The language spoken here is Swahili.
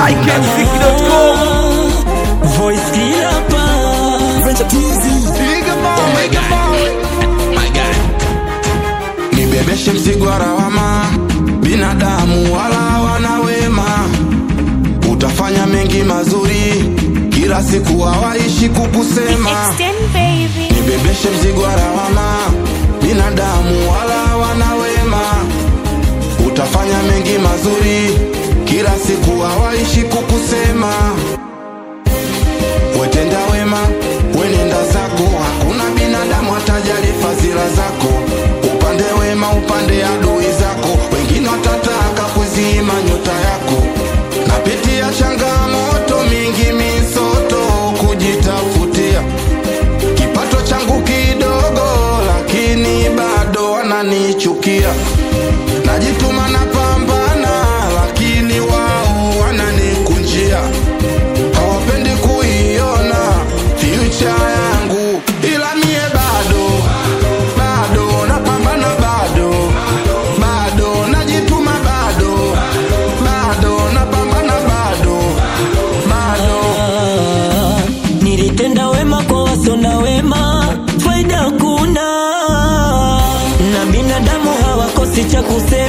ikmziki.com Voice killer pa nibebeshe mzigo wa lawama, binadamu wala hawana wema. Utafanya mengi mazuri, kila siku hawaishi kukusema. Extend baby. Nibebeshe mzigo wa lawama, binadamu wala hawana wema. Utafanya mengi mazuri, kila siku hawaishi kukusema. Wetenda wema, wenenda zako, hakuna binadamu atajali fadhila zako. Upande wema, upande adui zako, wengine watataka kuzima nyota yako. Napitia changamoto mingi, misoto kujitafutia kipato changu kidogo, lakini bado wananichukia. Najituma na pambana, lakini wao wananikunjia hawapendi kuiona future yangu, ila mie bado bado napambana, bado bado najituma, bado bado napambana, bado bado Nilitenda wema kwa wasona wema, faida kuna na binadamu hawakosi cha kusema.